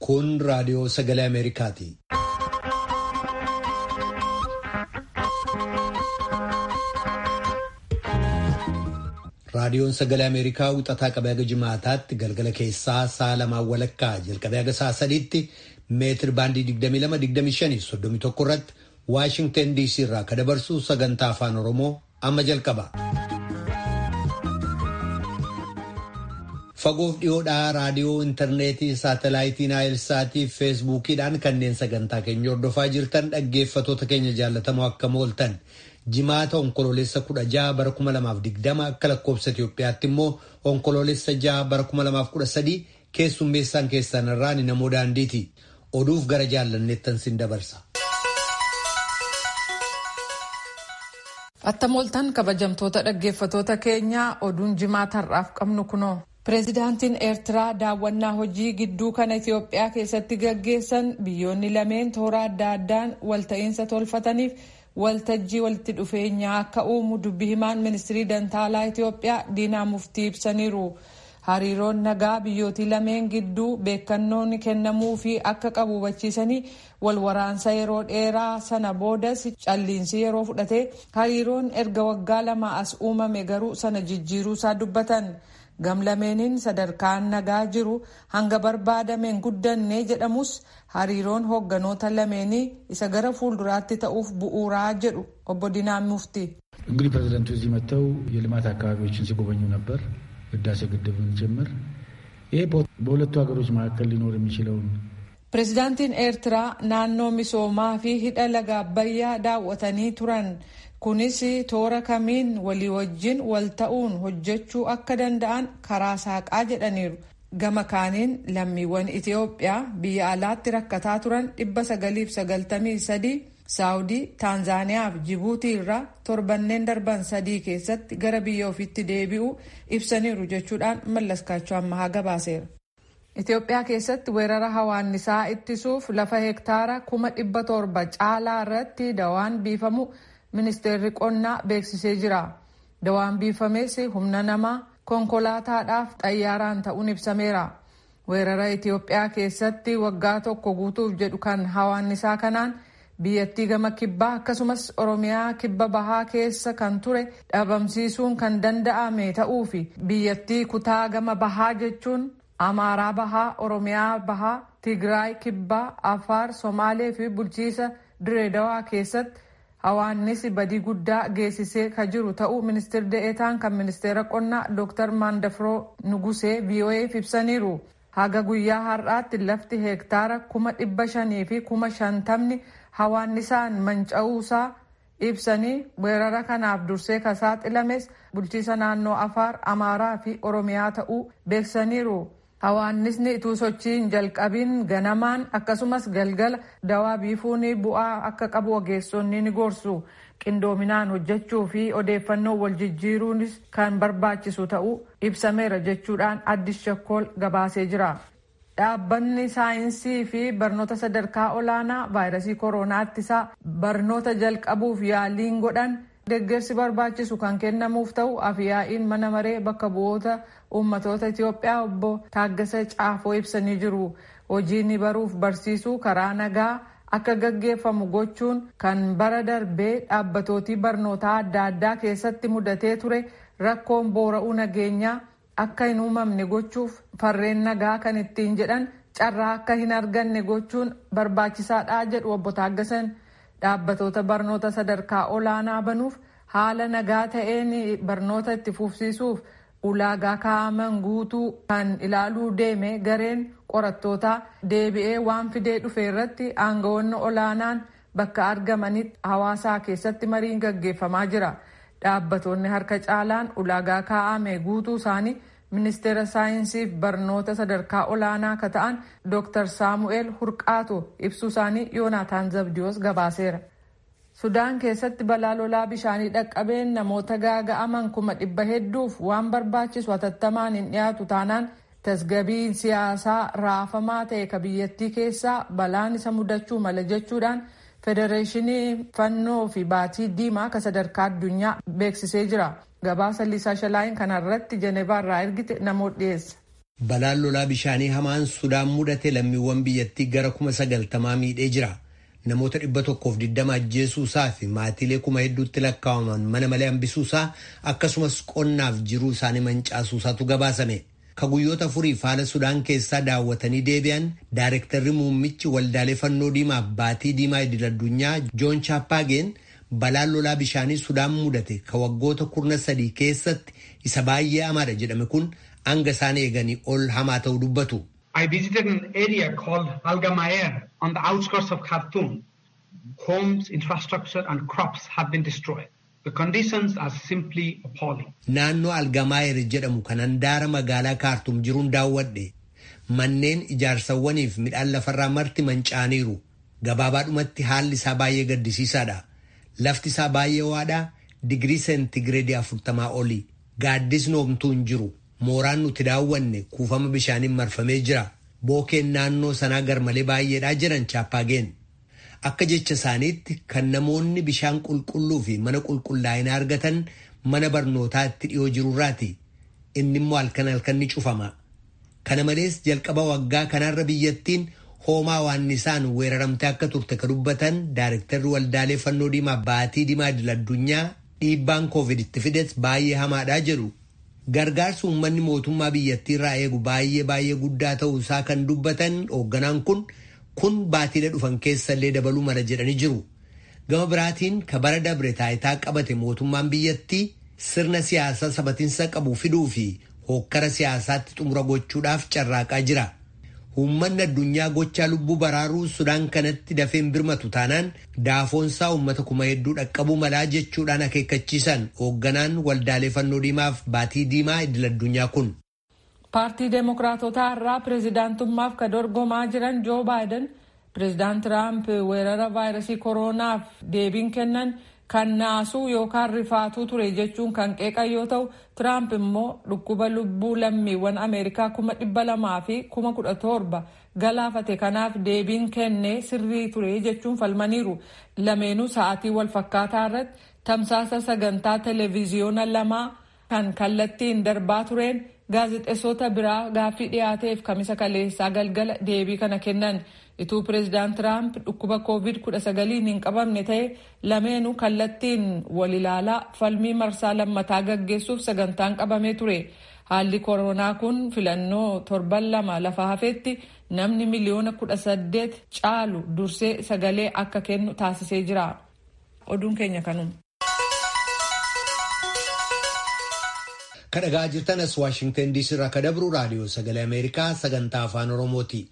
Kun raadiyoo sagalee Ameerikaati. Raadiyoon sagalee Ameerikaa wixataa qabee haga jimaataatti galgala keessaa sa'a lamaan walakkaa jalqabee haga sa'a sadiitti meetir baandii 22-25-31 irratti Waashingtan DC irraa ka dabarsu sagantaa afaan Oromoo amma jalqaba. Fagoof dhiyoodhaa raadiyoo intarneetii saatalaayitii naayilsaatii fi feesbuukiidhaan kanneen sagantaa keenya hordofaa jirtan dhaggeeffatoota keenya jaallatamoo akkam ooltan jimaata onkoloolessa kudha jaha bara kuma lamaaf digdama akka lakkoobsa Itoophiyaatti immoo onkoloolessa jaha bara kuma lamaaf kudha sadii keessummeessaan keessan irraan namoo daandiiti oduuf gara jaallanneettan sin dabarsa. Attam ooltan kabajamtoota dhaggeeffatoota keenyaa oduun jimaata har'aaf qabnu kunoo. Pireezidaantiin Eertiraa daawwannaa hojii gidduu kana Itoophiyaa keessatti gaggeessan biyyoonni lameen toora adda addaan walta'iinsa tolfataniif waltajjii walitti dhufeenyaa akka uumu dubbi himaan ministirii dantaalaa Itoophiyaa diinaa muftii ibsaniiru. Hariiroon nagaa biyyootii lameen gidduu beekannoon kennamuu fi akka qabu hubachiisanii wal waraansa yeroo dheeraa sana boodas calliinsi yeroo fudhate hariiroon erga waggaa lama as uumame garuu sana jijjiiruusaa dubbatan. gamlameeniin sadarkaan nagaa jiru hanga barbaadameen guddanne jedhamus hariiroon hoogganoota lameenii isa gara fuulduraatti ta'uuf bu'uuraa jedhu obbo Dinaan Mufti. እንግዲህ ፕሬዚደንቱ እዚህ መጥተው የልማት አካባቢዎችን ሲጎበኙ ነበር፣ ህዳሴ ግድብን ጭምር። ይሄ በሁለቱ ሀገሮች መካከል ሊኖር የሚችለውን ፕሬዚዳንtiin eertiraa naannoo misoomaa fi hidha laga abbayyaa daawwatanii turan kunis toora kamiin walii wajjin wal ta'uun hojjechuu akka danda'an karaa saaqaa jedhaniiru gama kaaniin lammiiwwan itiyoophiyaa biyya alaatti rakkataa turan 993 saawudii taanzaaniyaa fi jibuutii irraa torbanneen darban sadii keessatti gara biyya ofiitti deebi'uu ibsaniiru jechuudhaan mallaskaachuu ammahaa gabaaseera. Itoophiyaa keessatti weerara hawaannisaa ittisuuf lafa hektaara kuma dhibba torba caalaa irratti dawaan biifamu ministeerri qonnaa beeksisee jira. Dawaan biifames humna namaa konkolaataadhaaf xayyaaraan ta'uun ibsameera. Weerara Itoophiyaa keessatti waggaa tokko guutuuf jedhu kan hawaannisaa kanaan biyyattii gama kibbaa akkasumas Oromiyaa kibba bahaa keessa kan ture dhabamsiisuun kan danda'ame ta'uu fi biyyattii kutaa gama bahaa jechuun Amaaraa bahaa, Oromiyaa bahaa, Tigraay kibbaa, Afaar, Somaalee fi bulchiisa Direedawaa keessatti hawaannisi badii guddaa geessisee ka jiru ta'uu ministeerri de'eetaan kan ministeera qonnaa Dr. Mandafroo Nugusee VOA'f ibsaniiru. Haga guyyaa har'aatti lafti heektaara kuma dhibba shanii fi kuma shantamni hawaannisaan manca'uusaa ibsanii weerara kanaaf dursee ka saaxilames bulchiisa naannoo Afaar, Amaaraa fi Oromiyaa ta'uu beeksaniiru. Hawaannisni ituu sochiin jalqabiin ganamaan akkasumas galgala dawaa biifuun bu'aa akka qabu ogeessonni ni gorsu. Qindoominaan hojjechuu fi odeeffannoo wal jijjiiruunis kan barbaachisu ta'uu ibsameera jechuudhaan addis shakkool gabaasee jira. Dhaabbanni saayinsii fi barnoota sadarkaa olaanaa vaayirasii koronaa ittisaa barnoota jalqabuuf yaaliin godhan deeggarsi barbaachisu kan kennamuuf ta'u afiyaa'iin mana maree bakka bu'oota uummatoota Itoophiyaa obbo Taaggasa Caafoo ibsanii jiru. Hojiin baruuf barsiisuu karaa nagaa akka gaggeeffamu gochuun kan bara darbee dhaabbatootii barnootaa adda addaa keessatti mudatee ture rakkoon boora'uu nageenyaa akka hin uumamne gochuuf farreen nagaa kan ittiin jedhan carraa akka hin arganne gochuun barbaachisaadha jedhu obbo Taaggasan. Dhaabbatoota barnoota sadarkaa olaanaa banuuf haala nagaa ta'een barnoota itti fufsiisuuf ulaagaa kaa'aman guutuu kan ilaaluu deeme gareen qorattootaa deebi'ee waan fidee dhufe irratti aangawoonni olaanaan bakka argamanitti hawaasaa keessatti mariin gaggeeffamaa jira. Dhaabbatoonni harka caalaan ulaagaa kaa'ame guutuu isaanii ministeera saayinsiif barnoota sadarkaa olaanaa ka ta'an Dr. Saamu'eel Hurqaatu ibsuu isaanii Yoonaataan Zabdiyoos gabaaseera. Sudaan keessatti balaa lolaa bishaanii dhaqqabeen namoota gaaga'aman kuma dhibba hedduuf waan barbaachisu hatattamaan hin dhiyaatu taanaan tasgabiin siyaasaa raafamaa ta'e ka biyyattii keessaa balaan isa mudachuu mala jechuudhaan federeeshinii fannoo fi baatii diimaa ka sadarkaa addunyaa beeksisee jira. Gabaasa Liisaa Shalaayin kanarratti Jeneevaa irraa ergite namoota dhiyeessa. Balaan lolaa bishaanii hamaan Sudaan mudate lammiiwwan biyyattii gara kuma sagaltamaa miidhee jira. Namoota dhibba tokkoof digdama ajjeesuusaa fi maatiilee kuma hedduutti lakkaa'aman mana malee hambisuusaa akkasumas qonnaaf jiruu isaanii mancaasuusaatu gabaasame. Ka guyyoota afuriif haala Sudaan keessaa daawwatanii deebi'an Daayirektarri muummichi waldaalee fannoo diimaa baatii diimaa idil addunyaa Joon Chaappaageen balaan lolaa bishaanii Sudaan mudate ka waggoota kurna sadii keessatti isa baay'ee hamaadha jedhame kun hanga isaan eeganii ol hamaa ta'uu dubbatu. I visited an area called Algamayer on the outskirts of Khartoum. Homes, infrastructure and crops have been destroyed. The conditions are simply appalling. Naannoo Algamaayer jedhamu kan handaara magaalaa Kaartum jiruun daawwadhe. Manneen ijaarsawwaniif midhaan lafarraa marti manca'aniiru. Gabaabaadhumatti haalli isaa baay'ee gaddisiisaadha. Lafti isaa baay'ee waadhaa digirii seentigireedii afurtamaa oli. Gaaddisni homtuu hin jiru. Mooraan nuti daawwanne kuufama bishaaniin marfamee jira. Bookeen naannoo sanaa garmalee baay'eedhaa jiran chaappaageen. Akka jecha isaaniitti kan namoonni bishaan qulqulluu fi mana qulqullaa'inaa argatan mana barnootaatti dhiyoo jirurraati. Inni immoo halkan halkan ni cufama. Kana malees jalqaba waggaa kanarra biyyattiin hoomaa waannisaan weeraramtee akka turte ka dubbatan Daayirektarri waldaalee fannoo diimaa baatii diimaa idil addunyaa dhiibbaan koovid itti fides baay'ee hamaadhaa jedhu. Gargaarsi uummanni mootummaa biyyattii irraa eegu baay'ee baay'ee guddaa ta'uu isaa kan dubbatan hoogganaan kun kun baatiidha dhufan keessa illee dabaluu mala jedhanii jiru. Gama biraatiin ka bara dabre taayitaa qabate mootummaan biyyattii sirna siyaasaa sabatiinsa qabu fiduu fi hookkara siyaasaatti xumura gochuudhaaf carraaqaa jira. Uummanni addunyaa gochaa lubbuu baraaruu Sudaan kanatti dafeen birmatu taanaan daafoonsaa uummata kuma hedduu dhaqqabuu malaa jechuudhaan akeekkachiisan hoogganaan waldaalee fannoo diimaaf baatii diimaa idil addunyaa kun. Paartii Deemokiraatotaa irraa pireezidaantummaaf ka dorgomaa jiran Joo Baayiden pireezidaant Tiraamp weerara vaayirasii kooronaaf deebiin kennan kan naasuu yookaan rifaatuu ture jechuun kan qeeqan yoo ta'u Tiraamp immoo dhukkuba lubbuu lammiiwwan Ameerikaa kuma dhibba lamaa fi kuma kudha torba galaafate kanaaf deebiin kennee sirrii ture jechuun falmaniiru. Lameenuu sa'aatii wal fakkaataa irratti tamsaasa sagantaa televiziyoona lamaa kan kallattiin darbaa tureen gaazexeessota biraa gaaffii dhiyaateef kamisa kaleessaa galgala deebii kana kennan ituu pireezidaant tiraamp dhukkuba koovid 19 hin qabamne ta'e lameenuu kallattiin wal ilaalaa falmii marsaa lammataa gaggeessuuf sagantaan qabamee ture haalli koronaa kun filannoo torban lama lafa hafeetti namni miliyoona 18 caalu dursee sagalee akka kennu taasisee jira oduun keenya kanuma. kadhagaa jirtan as waashingtan diisii irraa ka dabru raadiyoo sagalee ameerikaa sagantaa afaan oromooti.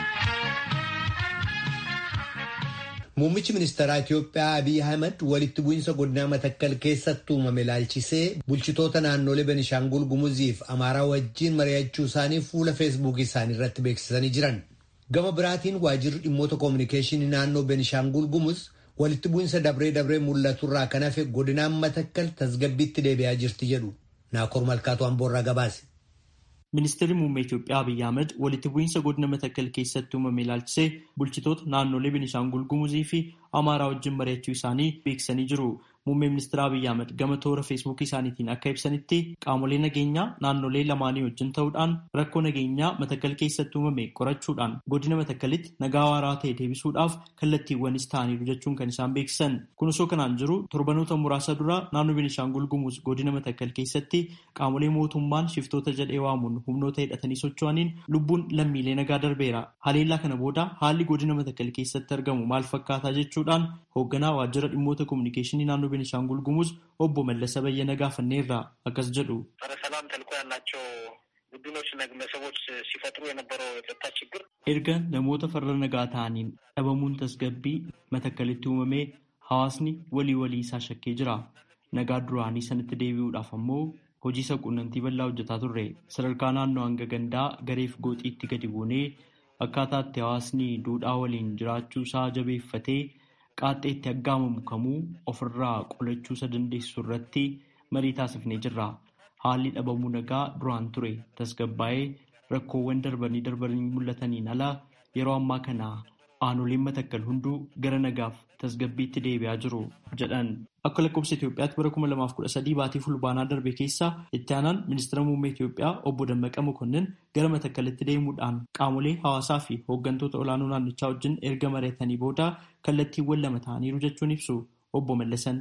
Muummichi ministeeraa Itiyoophiyaa Abiy Ahmed walitti bu'iinsa godinaa Matakkal keessatti uumame ilaalchisee bulchitoota naannolee Benishaangul Gumuziif Amaaraa wajjin mari'achuu isaanii fuula feesbuukii isaanii irratti beeksisanii jiran. Gama biraatiin waajirri dhimmoota koominikeeshinii naannoo Benishaangul Gumuz walitti bu'iinsa dabree dabree mul'atu irraa kan hafe godinaan Matakkal tasgabbiitti deebi'aa jirti jedhu. Naakoor Malkaatu Amboorraa gabaase. Ministeerri muummee Itoophiyaa Abiyyi Ahmed walitti bu'iinsa godina Matakkal keessatti uumame ilaalchisee bulchitoota naannolee Beenishaangul Gumuzii fi Amaaraa wajjin mari'achuu isaanii beeksisanii jiru. Muummee ministeera Abiyyi Ahmed gama toora feesbuukii isaaniitiin akka ibsanitti qaamolee nageenyaa naannolee lamaanii wajjin ta'uudhaan rakkoo nageenyaa Matakkal keessatti uumame qorachuudhaan godina Matakkalitti nagaa waaraa ta'e deebisuudhaaf kallattiiwwanis ta'aniiru jechuun kan isaan beeksisan. Kun osoo kanaan jiru torbanoota muraasa dura naannoo Beenishaangul Gumuz godina Matakkal keessatti qaamolee mootummaan shiftoota jedhee waamuun humnoota hidhatanii socho'aniin lubbuun lammiilee nagaa darbeera. Haleellaa kana booda haalli godina Matakkal keessatti argamu maal fakkaataa jechuudhaan hoogganaa waajjira dhimmoota koominikeeshinii naannoo Beenishaangul Gumuz obbo Mallasa Bayyana gaafanneerra akkas jedhu. ጸረ ሰላም ተልዕኮ ያላቸው ቡድኖች እና ግለሰቦች ሲፈጥሩ የነበረው የጸጥታ ችግር Erga namoota farra nagaa ta'aniin dhabamuun tasgabbii matakkalitti uumamee hawaasni walii walii isaa shakkee jira. Nagaa duraanii sanatti deebi'uudhaaf ammoo hojii isa quunnamtii bal'aa hojjetaa turre. Sadarkaa naannoo hanga gandaa gareef gooxiitti gadi buunee akkaataa itti hawaasni duudhaa waliin jiraachuu isaa jabeeffatee qaaxxee itti aggaamamu kamuu ofirraa qolachuu isa dandeessu irratti marii taasifnee jirra. Haalli dhabamuu nagaa duraan ture tasgabbaa'ee rakkoowwan darbanii darbanii mul'ataniin ala yeroo ammaa kana aanoleen matakkal hunduu gara nagaaf tasgabbiitti deebi'aa jiru jedhan. Akka lakkoofsa Itoophiyaatti bara 2013 baatii fulbaanaa darbe keessa itti aanaan ministeera muummee Itoophiyaa obbo Dammaqa Mokonnin gara matakkalitti deemuudhaan qaamolee hawaasaa fi hooggantoota olaanoo naannichaa wajjin erga mari'atanii booda kallattiiwwan lama ta'aniiru jechuun ibsu obbo Mallasan.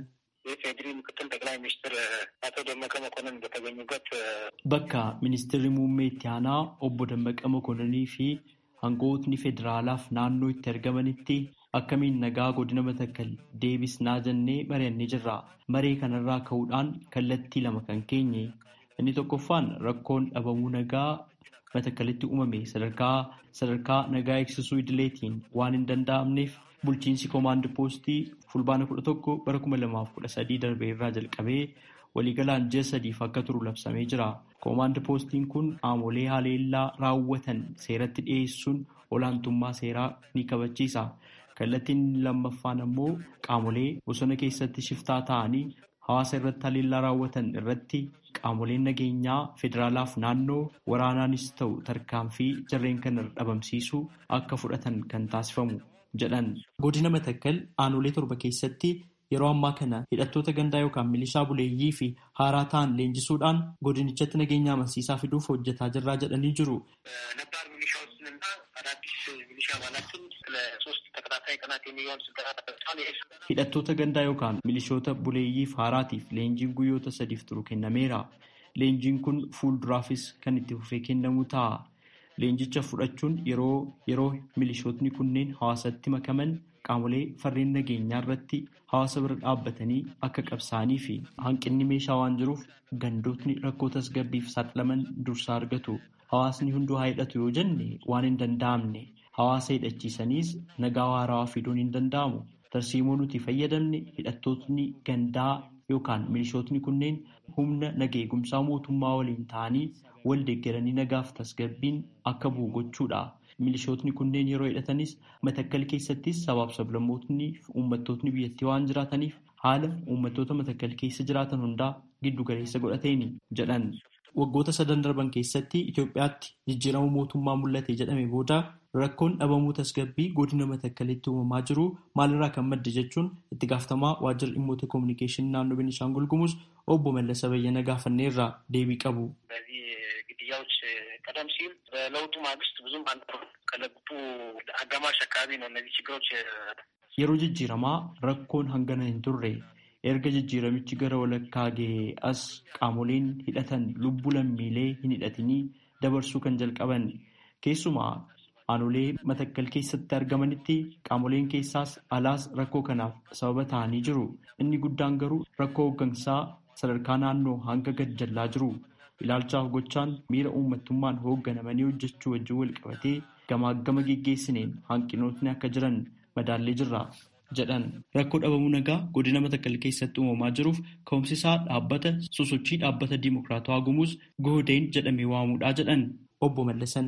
Bakka ministeerri muummee itti aanaa obbo Dammaqa Mokonnii fi hangootni federaalaaf naannoo itti argamanitti akkamiin nagaa godina matakkal deebisnaa jennee mari'annee jirra. Maree kanarraa ka'uudhaan kallattii lama kan keenye. Inni tokkoffaan rakkoon dhabamuu nagaa matakkalitti uumame sadarkaa sadarkaa nagaa eegsisuu idileetiin waan hin danda'amneef bulchiinsi koomaand poostii fulbaana kudha tokko bara kuma lamaaf kudha sadii darbe irraa jalqabee waliigalaan ji'a sadiif akka turu labsamee jira. Koomaand poostiin kun qaamolee haleellaa raawwatan seeratti dhiyeessuun olaantummaa seeraa ni kabachiisa. Kallattiin lammaffaan ammoo qaamolee bosona keessatti shiftaa ta'anii hawaasa irratti haleellaa raawwatan irratti qaamoleen nageenyaa federaalaaf naannoo waraanaanis ta'u tarkaanfii jarreen kana dhabamsiisuu akka fudhatan kan taasifamu jedhan. Godina Matakkal aanolee torba keessatti yeroo ammaa kana hidhattoota gandaa yookaan milishaa buleeyyii fi haaraa ta'an leenjisuudhaan godinichatti nageenya amansiisaa fiduuf hojjetaa jirraa jedhanii jiru. Hidhattoota gandaa yookaan milishoota buleeyyiif haaraatiif leenjiin guyyoota sadiif turu kennameera. Leenjiin kun fuulduraafis kan itti fufee kennamu ta'a. Leenjicha fudhachuun yeroo yeroo milishootni kunneen hawaasatti makaman qaamolee farreen nageenyaa irratti hawaasa bira dhaabbatanii akka qabsaa'anii fi hanqinni meeshaa waan jiruuf gandootni rakkoo tasgabbiif saaxilaman dursa argatu. Hawaasni hunduu haa hidhatu yoo jenne waan hin danda'amne. Hawaasa hidhachiisaniis nagaa waarawaa fiduun hin danda'amu. Tarsiimoo nuti fayyadamne hidhattootni gandaa yookaan milishootni kunneen humna nageegumsaa mootummaa waliin ta'anii wal deeggaranii nagaaf tasgabbiin akka bu'u gochuudha. Milishootni kunneen yeroo hidhatanis matakkal keessattis sabaaf sablammootni fi uummattootni biyyattii waan jiraataniif haala uummattoota matakkal keessa jiraatan hundaa giddu galeessa godhateeni jedhan. Waggoota sadan darban keessatti Itoophiyaatti jijjiirama mootummaa mul'ate jedhame booda rakkoon dhabamuu tasgabbii godina matakkalitti uumamaa jiru maalirraa kan madde jechuun itti gaafatamaa waajjira dhimmoota koominikeeshinii naannoo Beenishaangul Gumuz obbo Mallasa Bayyana gaafanneerraa deebii qabu. ግድያዎች ቀደም ሲል በለውጡ ማግስት ብዙም አልነበሩም። ከለውጡ አጋማሽ አካባቢ ነው እነዚህ ችግሮች yeroo jijjiiramaa rakkoon hangana hin turre erga jijjiiramichi gara walakkaa ga'ee as qaamoleen hidhatan lubbuu lammiilee hin hidhatinii dabarsuu kan jalqaban keessumaa aanolee matakkal keessatti argamanitti qaamoleen keessaas alaas rakkoo kanaaf sababa ta'anii jiru inni guddaan garuu rakkoo hooggansaa sadarkaa naannoo hanga gad jallaa jiru ilaalchaaf gochaan miira uummattummaan hoogganamanii hojjechuu wajjin wal qabatee gamaagama geggeessineen hanqinootni akka jiran madaallee jirra jedhan rakkoo dhabamuu nagaa godina matakkal keessatti uumamaa jiruuf ka'umsisaa dhaabbata sosochii dhaabbata diimokiraatawaa gumuus goodeen jedhamee waamuudhaa jedhan obbo Mallasan.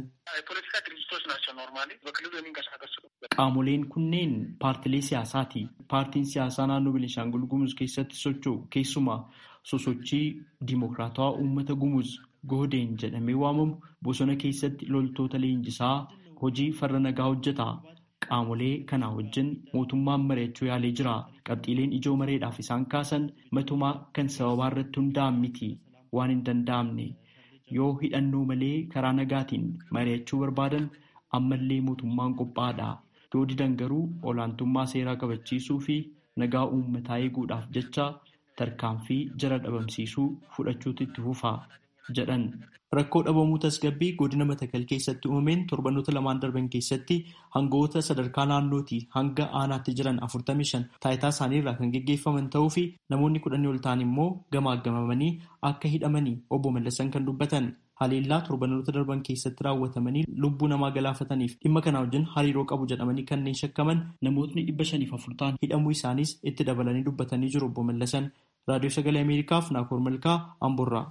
Qaamoleen kunneen paartilee siyaasaati. Paartiin siyaasaa naannoo Beenishaangul Gumuz keessatti socho'u keessumaa sosochii diimokiraatawaa uummata Gumuz goodeen jedhamee waamamu bosona keessatti loltoota leenjisaa hojii farra nagaa hojjeta. Qaamolee kanaa wajjin mootummaan mari'achuu yaalee jira. Qabxiileen ijoo mareedhaaf isaan kaasan matumaa kan sababaa irratti hundaa'an miti waan hin danda'amne. Yoo hidhannoo malee karaa nagaatiin mari'achuu barbaadan ammallee mootummaan qophaa'aadha. Yoo didan garuu olaantummaa seeraa kabachiisuu fi nagaa uummataa eeguudhaaf jecha tarkaanfii jara dhabamsiisuu fudhachuutu itti fufa jedhan. Rakkoo dhabamuu tasgabbii godina Matakkal keessatti uumameen torbanoota lamaan darban keessatti hangoota sadarkaa naannootii hanga aanaatti jiran 45 taayitaa isaaniirraa kan geggeeffaman ta'uu fi namoonni kudhanii ol ta'an immoo gamaagamamanii akka hidhamanii obbo Mallasan kan dubbatan. Haleellaa torbanoota darban keessatti raawwatamanii lubbuu namaa galaafataniif dhimma kana wajjin hariiroo qabu jedhamanii kanneen shakkaman namootni dhibba shaniif afur ta'an hidhamuu isaanis itti dabalanii dubbatanii jiru obbo Mallasan. Raadiyoo Sagalee Ameerikaaf Naakoor Malkaa Amborraa.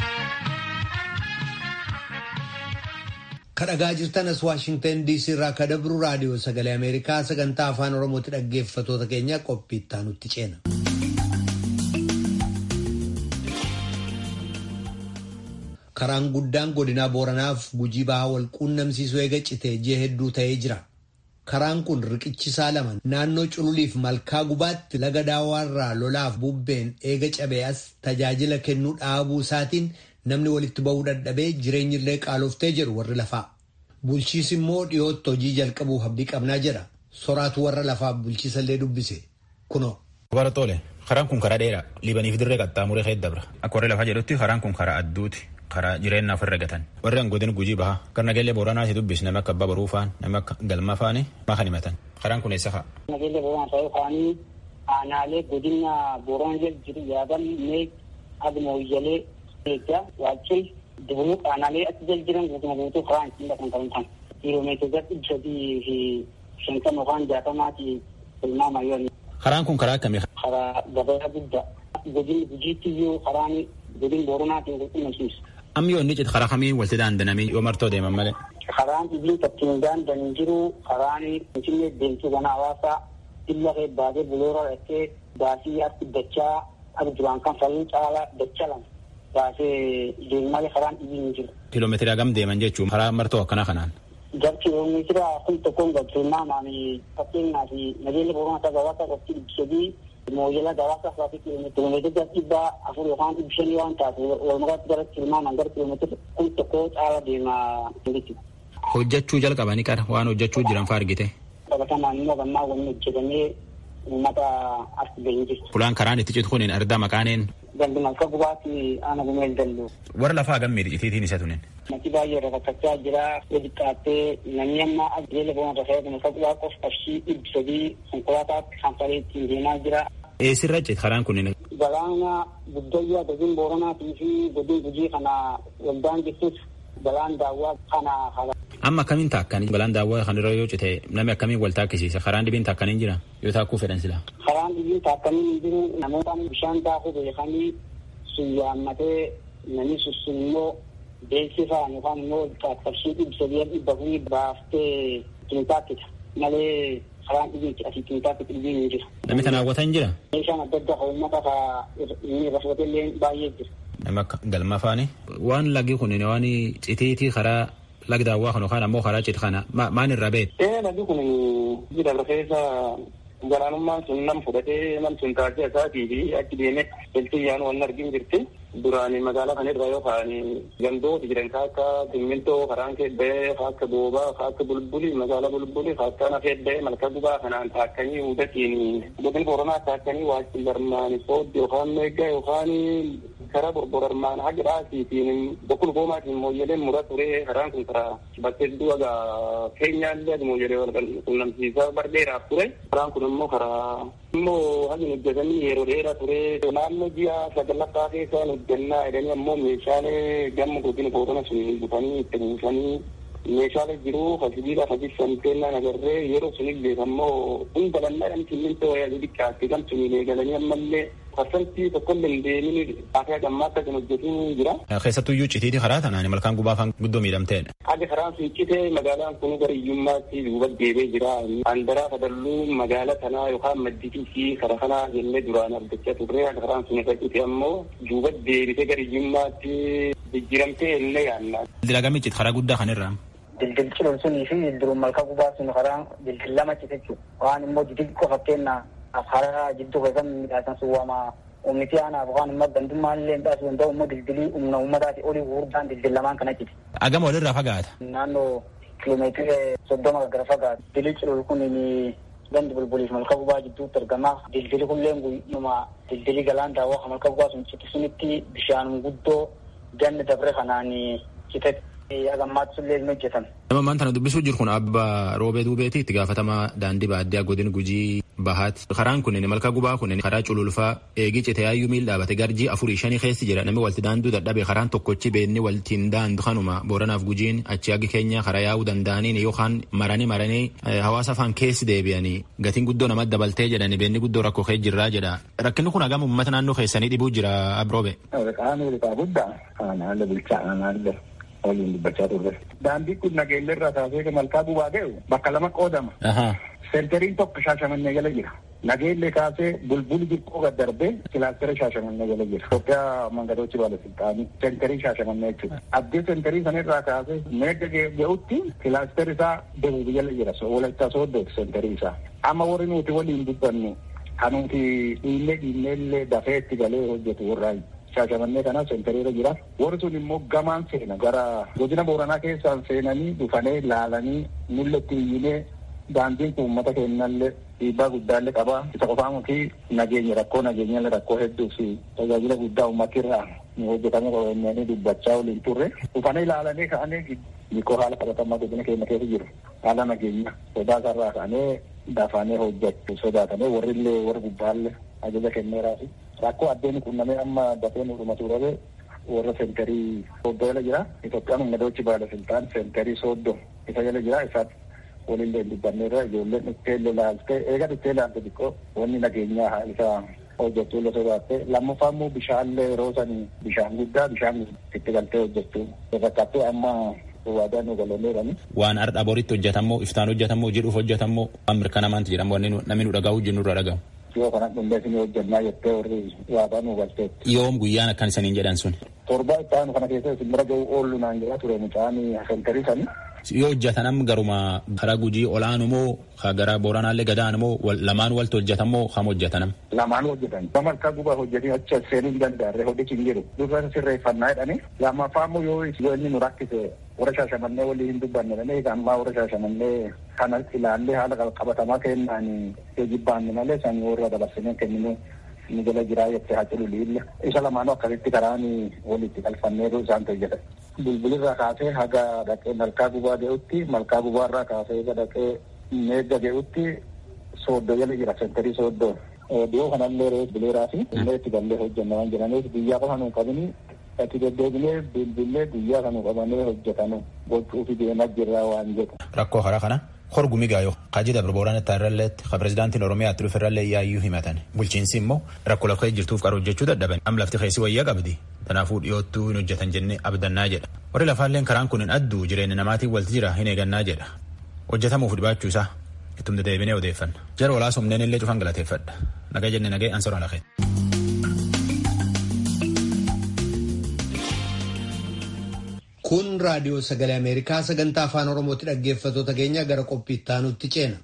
kadhagaa jirtanas waashingtan diisii irraa kadabru raadiyoo sagalee ameerikaa sagantaa afaan oromooti dhaggeeffatoota keenya qophiittaa nutti ceena. karaan guddaan godinaa booranaaf gujii bahaa wal quunnamsiisuu eega citee ji'a hedduu ta'ee jira. karaan kun riqichisaa lama naannoo cululiif malkaa gubaatti laga daawaarraa lolaaf bubbeen eega cabee as tajaajila kennuu dhaabuu isaatiin namni walitti ba'uu dadhabee jireenyillee qaaloftee jedhu warri lafaa. Bulchiis immoo dhiyootti hojii jalqabuuf abdii qabnaa jedha. Soraatu warra lafaaf bulchiisallee dubbise. Kunoo. Barattoole karaan kun karaa dheeraa liibaniif dirree qaxxaamuree keessa dabra. Akka warri lafaa jedhutti karaan kun karaa adduuti. karaa jireenyaaf irra gatan warri godina gujii baha nageellee booranaa si dubbis nama akka abbaa baruu faan nama akka galmaa faani maa kan himatan karaan kun eessa fa'a. nageellee booranaa ta'uu faanii aanaalee godina booranaa jala jiru yaadan meeg admooyyalee eeggaa waachil dubruu aanaalee achi jala jiran guutuma guutuu karaan ittiin dhaqan kan ta'an kiiloomeetira dhibba sadii fi shantama yookaan jaatamaati tilmaama yoo karaan kun karaa akkamii. karaa gabayaa guddaa godina gujiitti iyyuu karaan godina booranaatiin qulqullumsiisa. Amma yoo inni cite karaa kamiin walitti daandanamee yoo martoo deeman malee. Karaan ibliin ittiin daandan jiru karaan finfinnee deemtuu kana hawaasaa illa kee baatee buloora dhaqqee baasii harki dachaa akka duraan kan faluu caalaa dacha lama baasee deemalee karaan ibliin jiru. Kiiloomeetira hagam deeman jechuun karaa martoo akkanaa kanaan. Gar kiiloomeetira kun tokkoon galchuunnaamaan fakkeenyaaf nageenya booranaa ta'e gabaasa qofti ibsadii mooyyela gabaasa faatii kiiloomeetira dhibba afur yookaan dhibba shanii waan taatu walmakaatti gara tilmaaman gara kiiloomeetira kun tokko caala deemaa jechuudha. Hojjechuu jalqabanii qara waan hojjechuu jiran fa'aa argite. Qabatamaan immoo gammaa wanni hojjetamee uummata as gahee jirtu. Fulaan karaan itti citu kun ardaa maqaaneen. Galli malka gubaatti aana gumeel dallu. Warra lafaa gammii itiitiin isa tunin. Mati baay'ee rakkachaa jira. Gadi qaattee namni amma ajjeela boona rafee malka gubaa qof qarshii dhibba sadii konkolaataatti kanfalee ittiin deemaa jira. Eessirra cite karaan kunin. Galaana guddayyaa godin booranaatii fi godin gujii kana waldaan jirtus balaan daawwaa kana hala. Amma akkamiin taakkanii balaan daawwaa kanarra yoo cite namni akkamiin wal taakkisiisa karaan dhibiin taakkanii jira yoo taakkuu fedhan sila. Karaan dhibiin taakkanii hin jiru namoota bishaan daakuu beekanii sun yaammatee namni sun immoo beeksifaan yookaan immoo qarshii dhibba sadii dhibba furii baaftee taakkita malee karaan dhibiin asii taakkita dhibiin hin jiru. Namni kana hawwatan jira. Meeshaan adda addaa uummata inni irra fudhatellee baay'ee jira. Nama akka galma faani. Waan lagi kun waan citiitii karaa lag daawwaa kan yookaan ammoo karaa cite kana maan irraa beet. Ee lagi kun jira keessa galaanummaan sun nam fudhatee nam sun taatee isaatii fi achi deemee biltiyyaan waan argin jirti. Duraan magaalaa kana irra yookaan gandooti jiran akka simmintoo karaan keebbee akka boobaa akka bulbuli magaalaa bulbuli akka na keebbee malka gubaa kanaan taakkanii hudatiin godin boronaa taakkanii waajjin barmaani sooddi yookaan meeggaa yookaan karaa borborarmaan haga dhaasiitiin bokkul goomaatiin mooyyeleen mura turee karaan kun karaa bakkee du'a keenyaallee adi mooyyelee wal qunnamsiisaa bardheeraaf ture karaan kun immoo karaa immoo hagi hojjetanii yeroo dheeraa ture naannoo ji'a sagalaffaa keessaa hojjannaa jedhanii ammoo meeshaalee gamma godina boorana sun butanii itti buusanii meeshaalee jiru hasibiidhaaf hajibsan kennaan agarree yeroo sunillee ammoo hunda lannaa simmintoo wayyaa xiqqaatti gam sunilee galanii ammallee parsantii tokkollee hin deemin akka gammaatti kan hojjetu jira. Keessattuyyuu citiiti karaa tanaan malkaan gubaa kan guddoo miidhamteedha. Akka karaan sun cite magaalaan kun gara iyyummaatti duuba deebee jira. Andaraa fadalluu magaala kanaa yookaan madditii fi karaa kanaa jennee duraan argachaa turre akka karaan sun irra cite ammoo duuba deebitee gara iyyummaatti jijjiiramtee illee yaanna. Dilagami cite karaa guddaa kanirraa. Dildil ciloon sunii fi dildiruun malka gubaa sun karaa dildil lama cite jechuudha. Waan immoo xixiqqoo fakkeenyaa karaa jidduu keessan midhaasan sun waama ummiti aanaaf waan immoo gandummaan illee midhaasu danda'u immoo dildilii humna uummataati olii gurguddaan dildil lamaan kana cite. Agama walirraa fagaata. Naannoo kiiloomeetira soddoma gara fagaata. Dildilii ciloon kun gandi bulbuliif malka gubaa jidduutti argama. Dildili kulleen guyyuma dildilii galaan daawwaa malka gubaa sun cite sunitti bishaan guddoo ganni dabre kanaan citetti. agammaatti sullee hin hojjetan. Nama maan tana dubbisuu jiru kun abba roobee duubeeti itti gaafatamaa daandii baadiyyaa godin gujii bahaati. Karaan kunneen malka gubaa kunneen karaa cululfaa eegii cite yaayyuu miil dhaabate garjii afurii shanii keessi jira namni walti daanduu dadhabe karaan tokkochi beenni waltiin daandu kanuma booranaaf gujiin achi hagi keenya karaa yaa'uu danda'aniin yookaan maranii maranii hawaasa afaan keessi deebi'anii gatiin guddoo namatti dabaltee jedhani beenni guddoo rakkoo kee jirraa jedha. Rakkinni kun hagam uummata naannoo keessanii dhibuu jira abroobe. Qaamni riqaa guddaa haala bulchaa haala waliin dubbachaa turre. Daandii kun nageenya irraa taasee malkaa gubaa ga'u bakka lama qoodama. Seentariin tokko shaashamannee jala jira. nageellee kaasee bulbuli jirqoo gad darbee kilaastera shaashamannee jala jira. Itoophiyaa mangadochi baalasilxaanii seenterii shaashamannee jechuudha. Addee seenterii sanirraa kaasee meegga ga'utti kilaaster isaa deebiin jala jira. Walaayittaa sooddooti seenterii isaa. Amma warri nuti waliin dubbannu kanuti dhiillee dhiilleellee dafee itti galee hojjetu warraayi. shaashamannee kana seentariirra jira. Warri sun immoo gamaan seena gara godina booranaa keessaan seenanii dhufanii laalanii mul'atti iyyinee daandiin kun uummata keenyallee dhiibbaa guddaallee qaba. Isa qofaa muti nageenya rakkoo nageenyallee rakkoo hedduu fi tajaajila guddaa uummatirraa nu hojjetame qabeenyanii dubbachaa waliin turre. Dhufanii ilaalanii ka'anii hiikoo haala qabatamaa godina keenya keessa jiru. Haala nageenya sodaa sarraa ka'anii dafaanii hojjechuu sodaatanii warrillee warri gubbaallee ajaja kenneeraafi. rakkoo addeen qunnamee amma dafee nu dhumatu dhabe warra seentarii sooddoo jala jira. Itoophiyaan mangadochi baalasiltaan seentarii sooddoo isa jala jira. Isaaf walillee dubbanneerra ijoolleen dhufteellee laaltee eega dhuftee laalte xiqqoo wanni nageenyaa isa hojjechuu illee sodaatte lammaffaa immoo bishaanlee yeroo sanii bishaan guddaa bishaan itti galtee hojjechuu fakkaattuu amma waadaan nu galoonneerani. Waan har'a boritti hojjetamoo iftaan hojjetamoo jedhuuf hojjetamoo waan mirkanamaanti jedhamu wanni namni nu dhagahu jennu irra dhagahu. yoo kana dhundee isin hojjannaa jettee warri waadaa nu galteetti. Yoom guyyaan akkan isaniin jedhan sun. Torba itti aanu kana keessa isin bira ga'u oollu naan jedhaa ture mucaan sentarii sani. Yoo hojjetanam garuma karaa gujii olaanu moo gara booranaallee gadaan moo lamaan walti hojjetan moo kam hojjetanam. Lamaan hojjetan. Gama harkaa gubaa hojjetanii achi seenuu hin danda'arre hojjechi hin jiru. Dursa sirreeffannaa jedhanii lammaffaa immoo yoo yoo inni nu rakkise warra shaashamannee walii hin dubbanne dhanii ammaa warra shaashamannee kana ilaallee haala qabatamaa kennaan jibbaanne malee san warra dabarsinee kenninu ni jala jiraa jettee haa jedhu liilla. Isa lamaanuu akkasitti karaan walitti galfanneetu isaan hojjetan. Bulbulirraa kaasee haga dhaqee malkaa gubaa ga'utti malkaa gubaarraa kaasee haga dhaqee meegga ga'utti sooddoo jala jira sentarii sooddoo. Dhiyoo kanallee rees bileeraa fi illee itti gallee hojjenna waan jedhaniif biyyaa qofa nuun qabini itti deddeebinee bilbilee guyyaa kan qabanee hojjetanu gochuufi deemaa jirra waan jedhu. Rakkoo karaa kana horgumi gaayoo kaji dabra booraan itti irralleetti ka pirezidaantiin oromiyaa itti dhufirrallee yaayyuu himatan bulchiinsi immoo rakkoo lafa jirtuuf qaru hojjechuu dadhaban am lafti keessi wayyaa qabdi kanaafuu dhiyoottuu hin hojjetan jennee abdannaa jedha warri lafaalleen karaan kun hin adduu jireenya namaatiin walti jira hin eegannaa jedha hojjetamuuf dhibaachuu isaa ittum dedeebinee odeeffanna jara walaasumneen illee cufan galateeffadha nagaa jenne nagee ansora lafee. Kun raadiyoo sagalee Ameerikaa sagantaa afaan Oromootti dhaggeeffattoota keenya gara qophii itti aanutti ceena.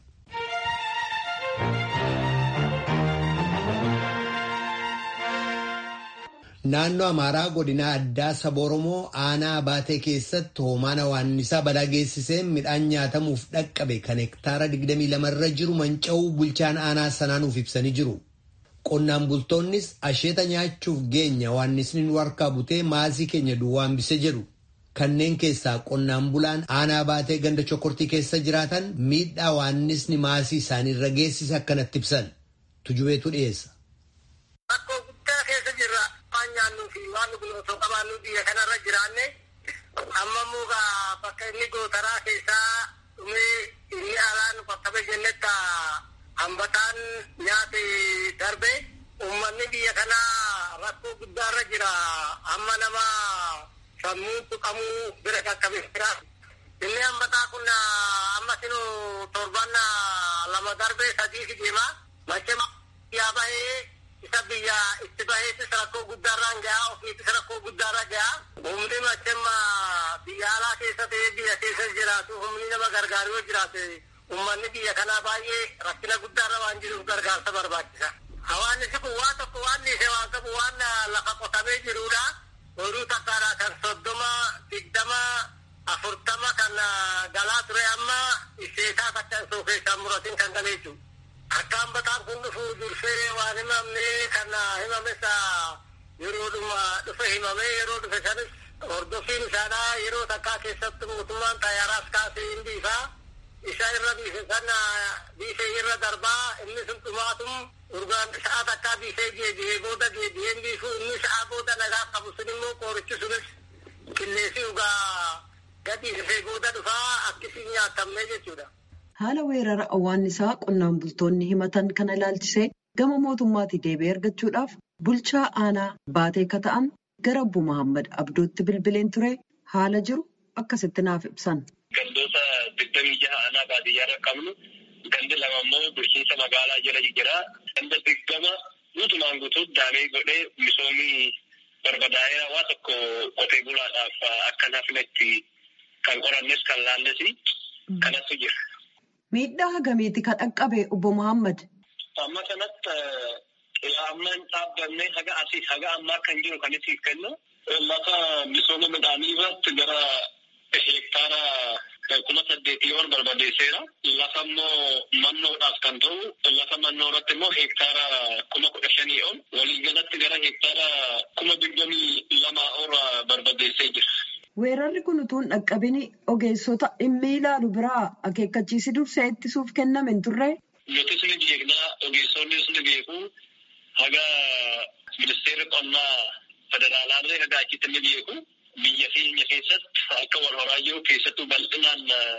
Naannoo Amaaraa godina addaa saba Oromoo aanaa baatee keessatti hoomaan hawaannisaa balaa geessisee midhaan nyaatamuuf dhaqqabe kan hektaara 22 irra jiru manca'uu bulchaan aanaa sanaanuuf ibsanii jiru. Qonnaan bultoonnis asheeta nyaachuuf geenya hawaannisni nu harkaa butee maasii keenya duwwaa hambise jedhu. Kanneen keessaa qonnaan bulaan aanaa baatee ganda chokortii keessa jiraatan miidhaa hawaannisni maasii isaanii irra geessise akkanatti ibsan. Tujubeetu dhiyeessa. Rakkoo guddaa keessa jirra. Waan nyaannuu fi waan nuti osoo qabaannu biyya kanarra jiraanne amma mukaa bakka inni gootaraa keessaa dhumee inni alaan qaqqabe jennetta hambataan nyaate darbe uummanni biyya kanaa rakkoo guddaarra jira. Amma nama sammuu tuqamuu bira qaqqabe jira. Inni hambataa kun amma sinu torban lama darbee sadii fi deema. Macha yaa bahee isa biyya itti baheetis rakkoo guddaarraan gahaa ofiitis rakkoo guddaarra gahaa. Humni machemma biyya alaa keessa ta'ee biyya keessa jiraatu humni nama gargaaru yoo jiraate uummanni biyya kanaa baay'ee rakkina guddaarra waan jiruuf gargaarsa barbaachisa. Hawaannisi kun waan tokko waan dhiisee waan qabu waan lafa qotamee jirudha. Horuu takkaadha kan soddoma digdama afurtama kan galaa ture amma isheetaa takka osoo keessaan muratiin kan galee jiru. Akka hambataan kun dhufu dursee waan himamne kan himames yeroodhuma dhufe himame yeroo dhufe sanis hordoffiin isaadhaa yeroo takkaa keessatti mootummaan xayyaaraas kaasee hin biifaa. Isa irra biife sana biifee irra darbaa inni sun dhumaatum urgaan sa'a takkaa biifee deebi'ee booda deebi'een biifu inni sa'a booda nagaa qabu sun immoo qoorichi sunis qilleensii dhugaa gadi dhufee booda dhufaa akkasiin nyaatamne jechuudha. Haala weerara awwaannisaa qonnaan bultoonni himatan kana ilaalchisee gama mootummaatii deebii argachuudhaaf bulchaa aanaa baatee ka ta'an gara Obbo Muhammad Abdootti bilbileen ture haala jiru akkasitti naaf ibsan. Gandoota digdamii jaha aanaa baadiyyaa qabnu gandi lama immoo bulchiinsa magaalaa jala jira. Ganda digdama guutumaan guutuutti daamee godhee misoomii barbadaa'ee waa tokko qotee bulaadhaaf akka nafnetti kan qorannes kan laalles kanattu jira. Miidhaa hagamiiti kan dhaqqabe obbo Muhammad? Amma kanatti ammaan dhaabbanne haga asii haga ammaa kan jiru kan isiif kennu lafa misooma midhaanii irratti gara hektaara kuma saddeetii ol barbadeesseera. Lafa immoo mannoodhaaf kan ta'u lafa mannoo irratti immoo hektaara kuma kudha shanii ol walii galatti gara hektaara kuma digdamii lamaa ol barbadeessee jira. Weerarri kun utuu hin dhaqqabin ogeessota dhimmi ilaalu biraa akeekkachiisi dursee ittisuuf kenname hin turre. Nutis ni beeknaa ogeessonnis ni beeku haga ministeerri qonnaa federaalaallee haga achitti ni beeku. Biyya keenya keessatti akka wal horaa jiru keessattuu bal'inaan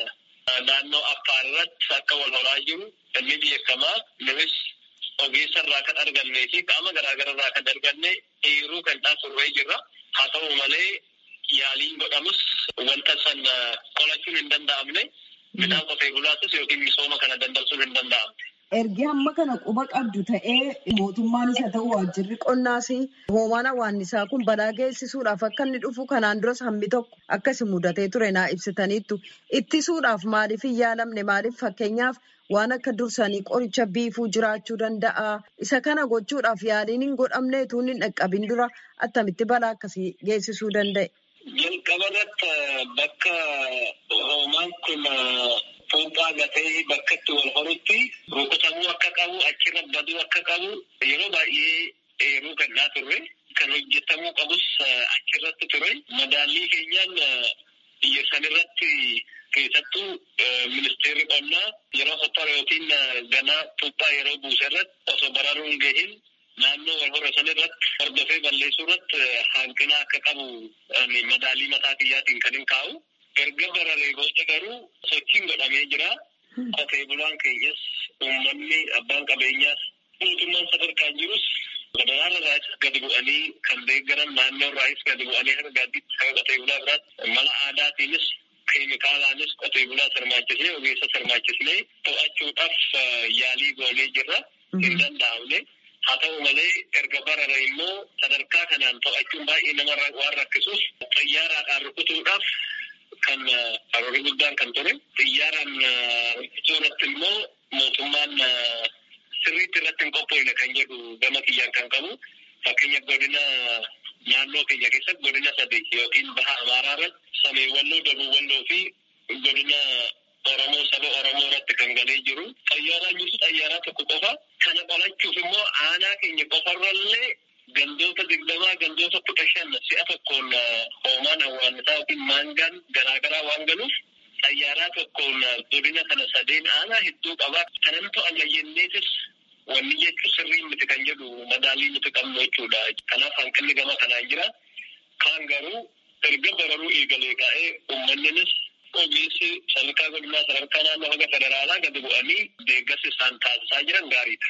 naannoo Affaar irratti akka wal horaa jiru inni beekamaa numis ogeessa irraa kan argannee fi qaama garaagaraa irraa kan arganne eeruu kan taasifamee jirra. Haa ta'u malee yaaliin godhamus wanta san qolachuun hin danda'amne midhaan qotee bulaatus yookiin misooma kana dandamsuun hin danda'amne. Ergi hamma kana quba qabdu ta'ee mootummaanis haa ta'u waajjirri qonnaas hoomaan hawaannisaa kun balaa geessisuudhaaf akka inni dhufu kanaan duras hammi tokko akkasi mudatee ture naa ibsitaniittu ittisuudhaaf maaliif hin yaalamne maaliif fakkeenyaaf waan akka dursanii qoricha biifuu jiraachuu danda'a isa kana gochuudhaaf yaaliin hin godhamne utuu hin dhaqqabin dura attamitti balaa akkasii geessisuu danda'e. Jalqaba irratti bakka hoomaan kun Fuuphaa gatee bakka itti wal horutti rukutamuu akka qabu achirra baduu akka qabu yeroo baay'ee eeruu kennaa turre kan hojjetamuu qabus achirratti ture madaallii keenyaan biyya sanirratti keessattuu ministeerri qonnaa yeroo sottara yookiin ganaa fuuphaa yeroo buuse irratti osoo bararuun gahin naannoo wal hora sanirratti hordofee balleessuu irratti hanqina akka qabu madaalii mataa kiyyaatiin kan hin kaa'u. erga bararee booda garuu sochiin godhamee jira. Qotee bulaan keenyas uummanni abbaan qabeenyaas mootummaan sadarkaan jirus federaala irraas gadi bu'anii kan deeggaran naannoo irraas gadi bu'anii harka gaaddiitti kan qotee bulaa biraatti mala aadaatiinis keemikaalaanis qotee bulaa sirmaachisnee ogeessa sirmaachisnee to'achuudhaaf yaalii goonee jirra. Hin danda'amne. Haa ta'u malee erga barare immoo sadarkaa kanaan to'achuun baay'ee nama waan rakkisuuf xiyyaaraadhaan rukutuudhaaf kan karoora guddaan kan ture xiyyaaraan rukutuu irratti immoo mootummaan sirriitti irratti hin qophoofne kan jedhu gama kiyyaan kan qabu fakkeenya godina naannoo keenya keessatti godina sadii yookiin baha amaaraa irratti samee walloo dabuu walloo fi godina oromoo saba oromoo irratti kan galee jiru xayyaaraan jirtu xayyaaraa tokko qofa kana qolachuuf immoo aanaa keenya qofarrallee gandoota digdamaa gandoota kudha shan si'a tokkoon hoomaan hawaannisaa yookiin maangaan garaagaraa waan galuuf xayyaaraa tokkoon godina kana sadeen aanaa hedduu qabaa kanan to'anna jenneetis wanni jechuun sirrii miti kan jedhu madaalii nuti qabnu jechuudha. Kanaaf hanqinni gama kanaan jira. Kaan garuu erga bararuu eegalee ka'ee uummanninis ogeessi sadarkaa godinaa sadarkaa naannoo haga federaalaa gadi bu'anii deeggarsa isaan taasisaa jiran gaariidha.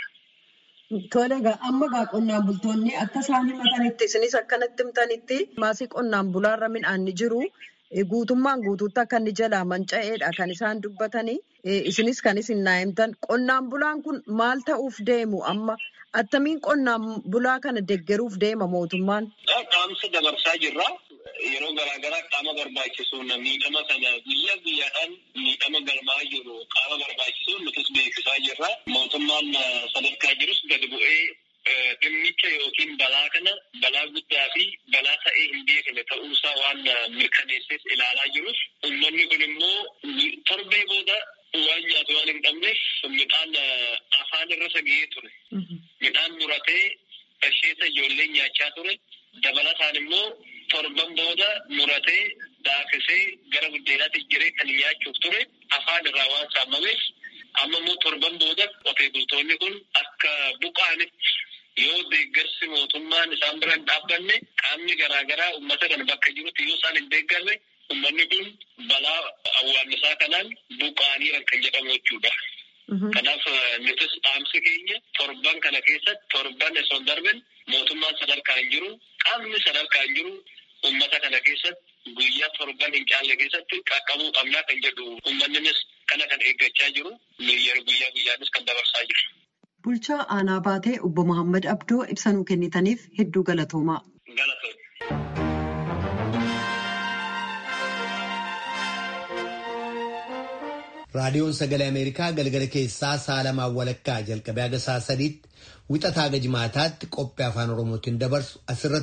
Tole egaa amma egaa qonnaan bultoonni akka isaan himatanitti isinis akkanatti himtanitti maasii qonnaan bulaarra midhaan ni jiru. Guutummaan guutuutti akka inni jalaa manca'eedha kan isaan dubbatanii. Isinis kan isin naa himtan. Qonnaan bulaan kun maal ta'uuf deemu amma? Attamiin qonnaan bulaa kana deeggaruuf deema mootummaan? Qaamsa dabarsaa jirra. Yeroo garaagaraa qaama barbaachisuun miidhama kana guyyaa guyyaadhaan miidhama galmaa jiru qaama barbaachisuun nutis beeksisaa jirra. Mootummaan sadarkaa jirus gadi bu'ee dhimmicha yookiin balaa kana balaa guddaa fi balaa ta'ee hin beekne ta'uusaa waan mirkaneesseef ilaalaa jirus uummanni kun immoo torbee booda waan nyaatu waan hin qabneef midhaan afaan irra sagee ture. Midhaan muratee asheeta ijoollee nyaachaa ture. Dabalataan immoo torban booda muratee daakisee gara buddeenaatti jiree kan nyaachuuf ture afaan irraa waan saamameef amma immoo torban booda qotee bultoonni kun akka buqaanitti yoo deeggarsi mootummaan isaan bira hin dhaabbanne qaamni garaagaraa uummata kana bakka jirutti yoo isaan hin deeggarre uummanni kun balaa awwaannisaa kanaan buqaaniiran kan jedhamu jechuudha. Kanaaf nutis dhaamsi keenya torban kana keessatti torban osoo hin darbin mootummaan sadarkaa hin jiru qaamni sadarkaa hin jiru uummata kana keessatti guyyaa torban hin caalle keessatti qaqqabuu qabnaa kan jedhu uummanninis kana kan eeggachaa jiru yeroo guyyaa guyyaanis kan dabarsaa jiru. Bulchaa aanaa baatee obbo Muhammad Abdoo ibsanuu kennitaniif hedduu galatoomaa. raadiyoon sagalee ameerikaa galgala keessaa saalamaan walakkaa jalqabee haga saa sadiitti wixataa haga jimaataatti qophii afaan oromootiin dabarsu asirratti